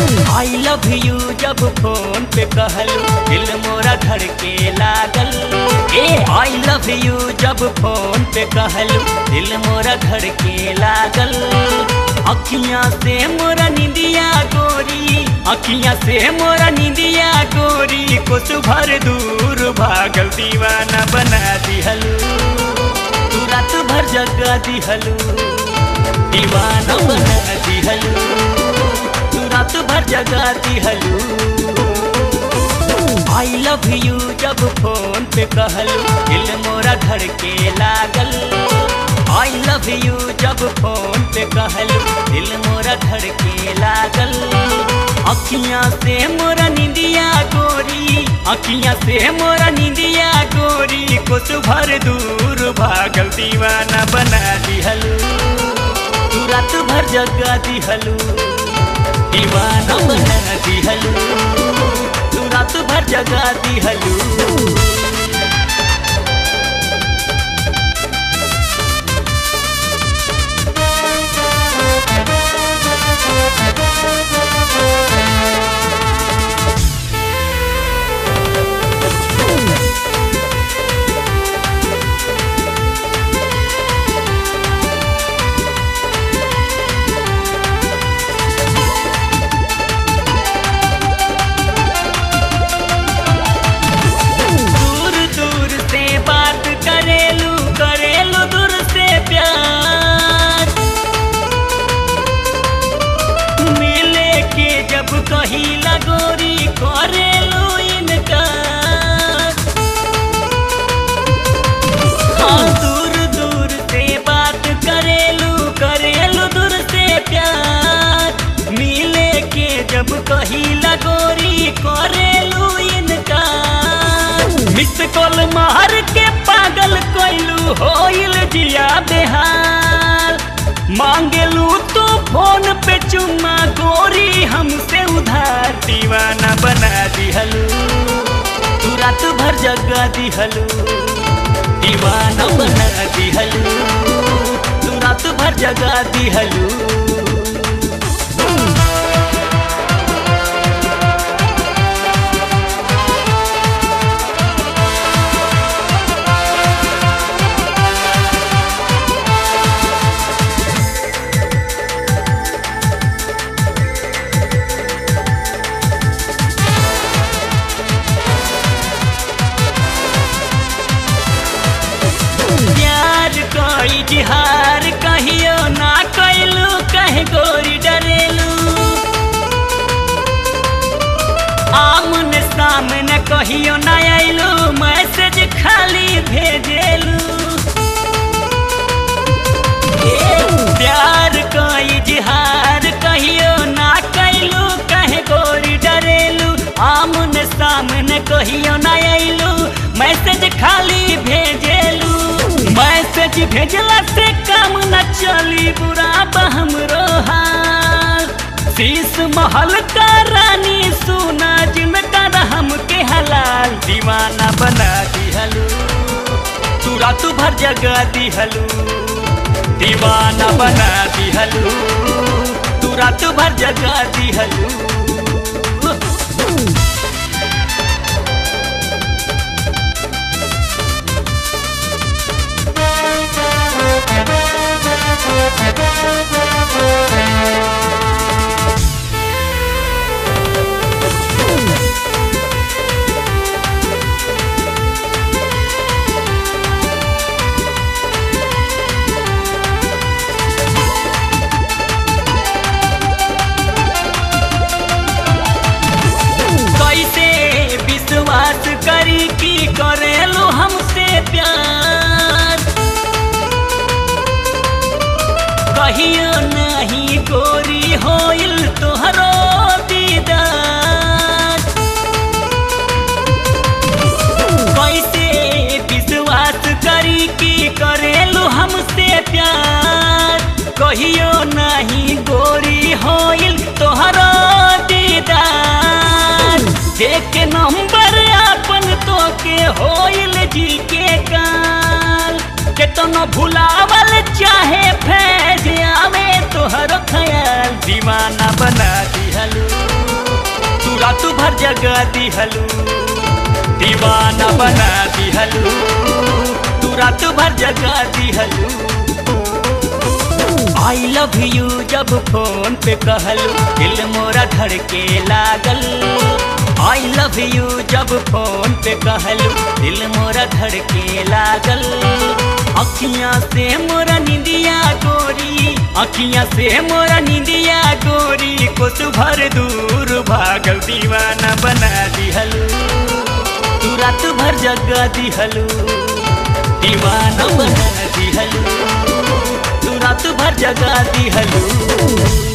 I love you जब phone पे कहलू दिल मोरा धड़के लागल ए आई लव यू जब फोन पे कहलू दिल मोरा धड़के लागल अखियां से मोरा निंदिया गोरी अखियां से मोरा निंदिया गोरी कुछ भर दूर भागल दीवाना बना दिहलू तू रात भर जगा दिहलू दीवाना बना दिहलू तू रात भर जगा दिहलू आई लव यू जब फोन पे कहलू दिल मोरा धड़के लागल आई लव यू जब फोन पे कहलू दिल मोरा धड़के लागल अखियां से मोरा निंदिया गोरी अखियां से मोरा निंदिया गोरी कुछ भर दूर भागल दीवाना बना दिहलू तू रात भर जगा दिहलू दीवाना बना दिहलू तू रात भर जगा दिहलू दूर दूर से बात करेलू करेलू दूर से प्यार मिले के जब कही लगोरी करेलू इनकार हाँ दूर दूर से बात करेलू करेलू दूर से प्यार मिले के जब कही लगोरी करेलू इनकार मिस कॉल मार के पागल कोइलू होइल जिया बेहाल मांगेलू तो फोन पे चुम्मा गोरी हमसे उधार दीवाना बना दिहलू तू रात भर जगा दिहलू दीवाना बना दिहलू तू रात भर जगा दिहलू प्यार कोई जिहार कहियो ना कैलू कहे गोरी डरेलू आमने सामने कहियो ना आइलू मैसेज खाली भेजेलू प्यार कोई जिहार कहियो ना कैलू कहे गोरी डरेलू आमने सामने कहियो ना आइलू मैसेज खाली भेजेलू मैसेज भेजला से काम न चली बुरा बहम हाल शीश महल का रानी सुना जिनका रहम के हलाल दीवाना बना दिहलू तू रात भर जगा दिहलू दीवाना बना दिहलू तू रात भर जगा दिहलू कैसे विश्वास करी की करेलो हमसे प्यार कहियो नहीं गोरी होइल तोहरो दीदार कैसे विश्वास करी की करेलो हमसे प्यार कहियो नहीं गोरी होइल तोहरो दीदार देख नंबर अपन तो के होइल जी के काल केतनो भुलावल चाहे फैज आवे तोहर ख्याल दीवाना बना दिहलू जगा दिहलू दीवाना बना दिहलू तू रात भर जगा दिहलू आई लव यू जब फोन पे कहलू दिल मोरा धड़के लागल आई लव यू जब फोन पे कहलू दिल मोरा धड़के लागल अखियां से मोरा निंदिया गोरी अखियां से मोरा निंदिया गोरी कुछ भर दूर भागल दीवाना बना दिहलू तू रात भर जगा दिहलू दीवाना बना दिहलू तू रात भर जगा दिहलू